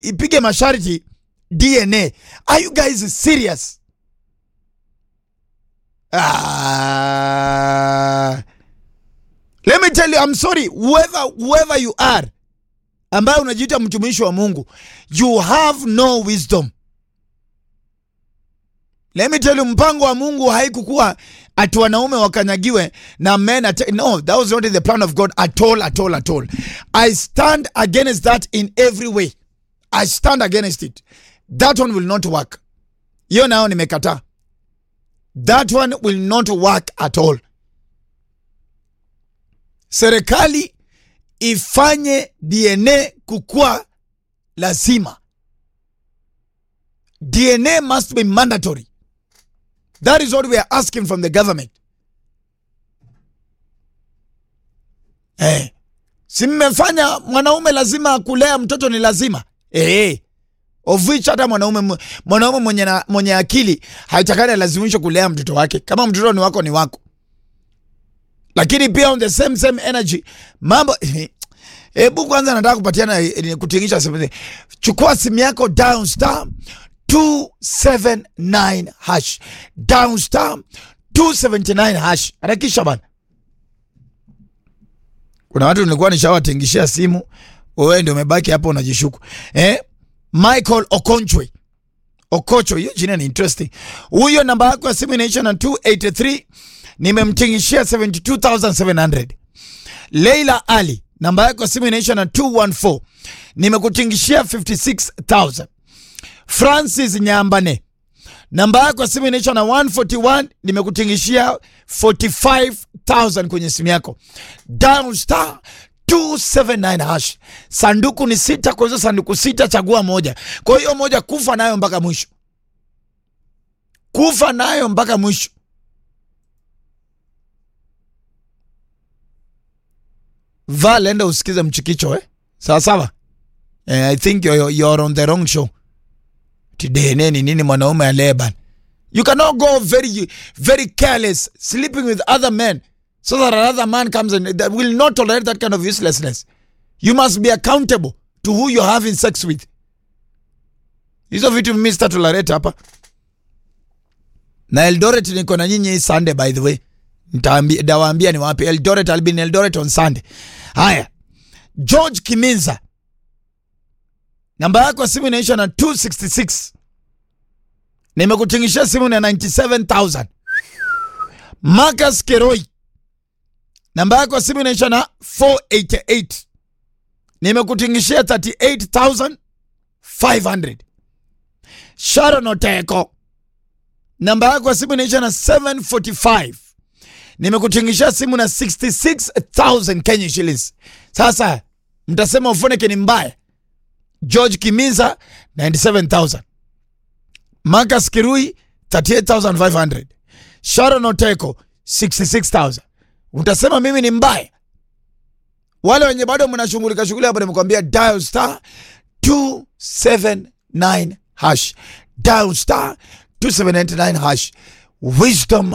ipige masharti DNA. Are you guys serious? Ah. Let me tell you, I'm sorry, whoever, whoever you are, ambaye unajiita mtumishi wa Mungu, you have no wisdom. Let me tell you, mpango wa Mungu haikukuwa ati wanaume wakanyagiwe na men at no, that was not in the plan of God at all, at all, at all. I stand against that in every way. I stand against it. That one will not work. Hiyo nayo nimekataa. That one will not work at all. Serikali ifanye DNA kukua lazima. DNA must be mandatory. That is what we are asking from the government. Eh, si mmefanya mwanaume lazima kulea mtoto ni lazima eh, of which hata mwanaume mwanaume mwenye, na, mwenye akili haitakani alazimishwe kulea mtoto wake. Kama mtoto ni wako ni wako, lakini pia on the same same energy mambo hebu kwanza nataka kupatiana eh, kutingisha simu. Chukua simu yako down star 279 hash down star 279 hash, harakisha bana. Kuna watu nilikuwa nishawatingishia simu, wewe ndio umebaki hapo unajishuku eh? Michael Okonchwe Okocho, hiyo jina ni interesting. Huyo namba yako ya simu inaisha na 283 nimemtingishia 72700. Leila Ali namba yako ya simu inaisha na 214 nimekutingishia 56000. Francis Nyambane namba yako ya simu inaisha na 141 nimekutingishia 45000 kwenye simu yako. Down star 279 hash. Sanduku ni sita, kwa hizo sanduku sita chagua moja. Kwa hiyo moja kufa nayo mpaka mwisho, kufa nayo mpaka mwisho. Va lenda usikize mchikicho eh? Sawa sawa. Eh, I think you're, you're on the wrong show. Tidene ni nini mwanaume aleban. You cannot go very very careless sleeping with other men so that another man comes and that will not tolerate that kind of uselessness. You must be accountable to who you're having sex with. Hizo vitu mimi sita tolerate hapa. Na Eldoret niko na nyinyi hii Sunday by the way. Nitaambia dawaambia ni wapi Eldoret I'll be in Eldoret on Sunday. Haya. George Kiminza. Namba yako ya simu inaisha na 266. Nimekutingishia simu na 97000. Marcus Keroi. Namba yako ya simu inaisha na 488. Nimekutingishia 38500. Sharon Oteko. Namba yako ya simu inaisha na 745. Nimekutingishia simu na 66000 Kenya shillings. Sasa mtasema Ufoneke ni mbaya. George Kimiza 97000. Marcus Kirui 38500. Sharon Oteko 66000. Utasema mimi ni mbaya. Wale wenye bado mnashughulika shughuli hapo, nimekwambia dial star 279 hash, dial star 279 hash. Wisdom